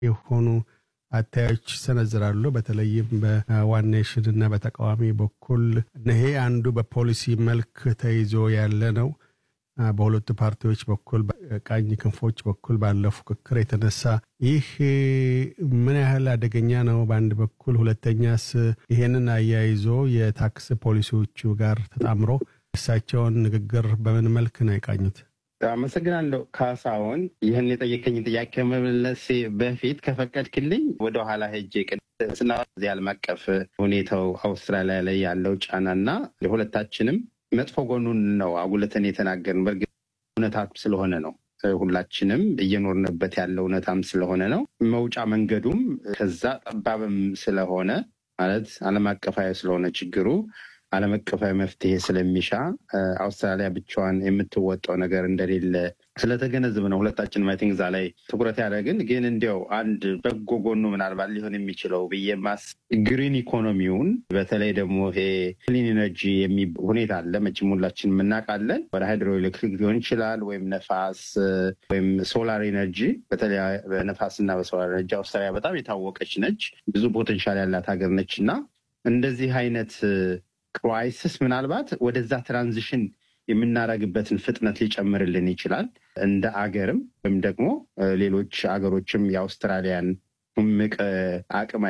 የሆኑ አታዮች ይሰነዝራሉ። በተለይም በዋን ኔሽን እና በተቃዋሚ በኩል ይሄ አንዱ በፖሊሲ መልክ ተይዞ ያለ ነው። በሁለቱ ፓርቲዎች በኩል ቀኝ ክንፎች በኩል ባለው ፉክክር የተነሳ ይህ ምን ያህል አደገኛ ነው? በአንድ በኩል ሁለተኛስ ይሄንን አያይዞ የታክስ ፖሊሲዎቹ ጋር ተጣምሮ እሳቸውን ንግግር በምን መልክ ነው የቃኙት? አመሰግናለሁ ካሳሁን። ይህን የጠየቀኝ ጥያቄ መመለሴ በፊት ከፈቀድክልኝ ወደኋላ ሄጄ ስና እዚህ ዓለም አቀፍ ሁኔታው አውስትራሊያ ላይ ያለው ጫናና ሁለታችንም መጥፎ ጎኑን ነው አጉልተን የተናገርን። በእርግጥ እውነታም ስለሆነ ነው ሁላችንም እየኖርንበት ያለው እውነታም ስለሆነ ነው። መውጫ መንገዱም ከዛ ጠባብም ስለሆነ ማለት ዓለም አቀፋዊ ስለሆነ ችግሩ ዓለም አቀፋዊ መፍትሄ ስለሚሻ አውስትራሊያ ብቻዋን የምትወጣው ነገር እንደሌለ ስለተገነዝብ ነው ሁለታችን ማይ ቲንክ እዛ ላይ ትኩረት ያደረግን። ግን እንዲያው አንድ በጎ ጎኑ ምናልባት ሊሆን የሚችለው ብዬ ማስ ግሪን ኢኮኖሚውን በተለይ ደግሞ ይሄ ክሊን ኤነርጂ የሚ ሁኔታ አለ መቼም ሁላችን የምናውቃለን። ወደ ሃይድሮ ኤሌክትሪክ ሊሆን ይችላል ወይም ነፋስ ወይም ሶላር ኤነርጂ። በተለይ በነፋስና በሶላር ኤነርጂ አውስትራሊያ በጣም የታወቀች ነች፣ ብዙ ፖቴንሻል ያላት ሀገር ነች እና እንደዚህ አይነት ክራይሲስ ምናልባት ወደዛ ትራንዚሽን የምናደርግበትን ፍጥነት ሊጨምርልን ይችላል። እንደ አገርም ወይም ደግሞ ሌሎች አገሮችም የአውስትራሊያን እምቅ አቅም